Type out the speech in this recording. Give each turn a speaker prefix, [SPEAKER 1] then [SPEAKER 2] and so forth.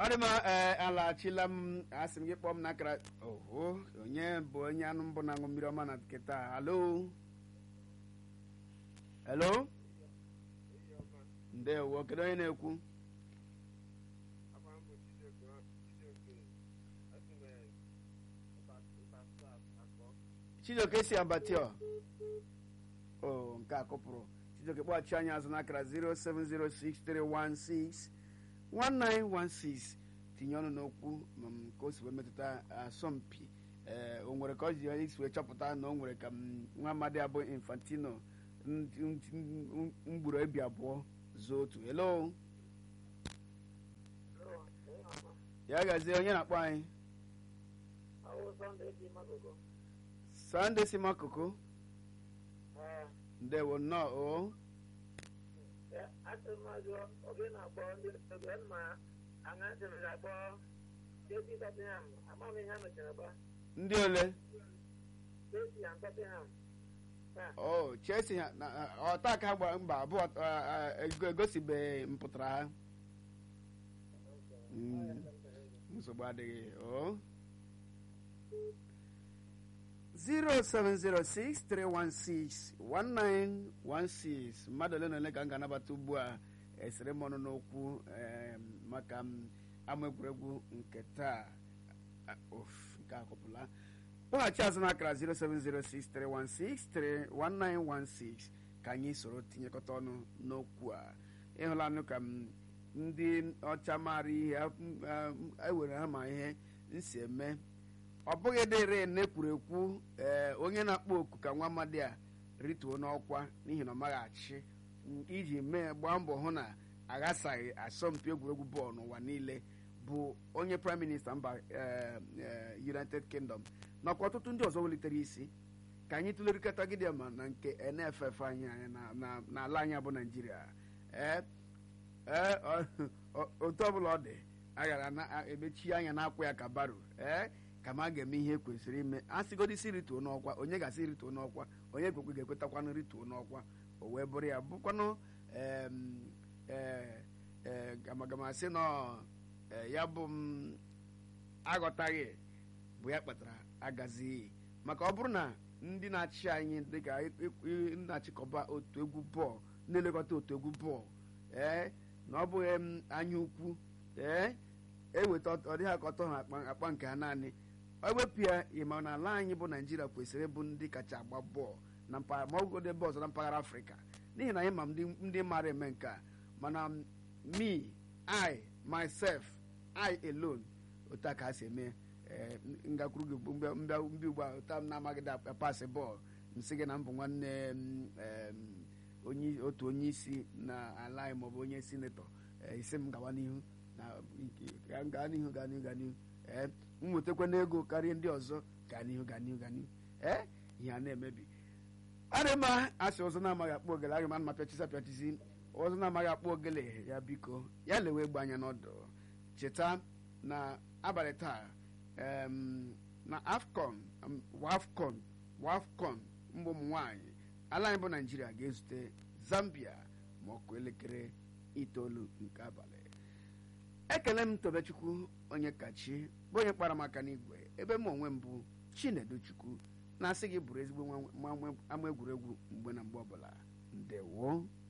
[SPEAKER 1] ọ dị mma ee alaghachila m asị m gị kpọọ m n'akara oho onye bụ onye anụ mbụ na-aṅụ mmiri ọma na nkịta halo helo ndewo kedu onye na-ekwu chijioke si abatio o nke a kụpụrụ chijioke kpọghachi anyị azụ n'akara 0706316 1916 tinye ọnụ n'okwu ma m ka o si wee metụta asọmpi ee o nwere ka ọ ji isi wee chọpụta na o nwere ka m nwa amadi abụ infantino mgburu ebi abụọ zuo otu hello ya gazie onye na-akpọ anyị sande si makoko ndewo nnọọ o ndị ole o chelsea ọta ka ha gbara mba abụọ egosibeghị mpụtara ha nsogbu adịghị o 07063161916 mmadụ ole na ole ka m ga-anabata ugbu a esere m ọnụ n'okwu maka ama egwuregwu nke taa of nke akụpụla kpọghachi azụ n'akara 07063161916 ka anyị soro tinyekọta ọnụ n'okwu a ịhụlanụ ka m ndị ọcha maara ihe ewere ha ma ihe nsi eme ọ bụghị dịrị na-ekwuru ekwu ee onye na-akpọ oku ka nwa amadi a rituo n'ọkwa n'ihi na ọ maghị achị iji mee gbaa mbọ hụ na aghasaghị asọmpi egwuregwu bọọlụ n'ụwa niile bụ onye prime minista mba united kingdom nakwa ọtụtụ ndị ọzọ welitere isi ka anyị tụlerịkọta gị ma na nke nff anyị n'ala anyị bụ naijiria ee otu ọbụla ọ dị a gara na-emechi anya na-akwụ ya ka baro ee ka ma ga-eme ihe kwesịrị ime a sịgodisi rituo n'ọkwa onye ga-asị rituo n'ọkwa onye kwekwe ga-ekwetakwanụ rituo n'ọkwa o wee bụrụ ya bụkwanụ gamagamasị nọ ya bụ m aghọtaghị bụ ya kpatara agazighị maka ọ bụrụ na ndị na-achị anyị dịka na-achịkọba otu egwu bọọlụ na-elekọta otu egwu bọọlụ ee na ọ bụghị m anya ukwu ee eweta ọ dịghị ka ọtọ ha akpa nke ha naanị ewepụ ya ịma na ala anyị bụ naijiria kwesịrị ịbụ ndị kacha agba bọọlụ na mpaghara ma ọgụgụ ebe ọzọ na mpaghara afrịka n'ihi na anyị ma ndị mara eme nke a mana me i myself i alone otu a ka ha si eme ngakwuru gị mbịa ugbu a ụta m na-amaghị pasị bọọlụ nsị gị na mbụ nwanne onye otu onye isi na ala anyị maọbụ onye sinetọ isi m gawa n'ihu na gaa n'ihu gaa n'ihu gaa n'ihu ee m nwetakwa n'ego karịa ndị ọzọ gaa n'ihu gaa n'ihu gaa n'ihu ee ihe a na-emebi adị mma asị ọzọ na-amaghị akpọ ogele agị ma pịachisi apịachisi ọzọ na-amaghị akpọ ogele ya biko ya lewe egbe anya n'ọdụ cheta na abalị taa na afcon wafcon wafcon mgbe ụmụ nwaanyị ala anyị bụ naijiria ga-ezute zambia ma ọkụ elekere itoolu nke abalị ekele m tobechukwu onye kachi bụ onye kpara maka n'igwe ebe m onwe m bụ chinedu chukwu na-asị gị bụrụ ezigbo ama egwuregwu mgbe na mgbe ọbụla ndewo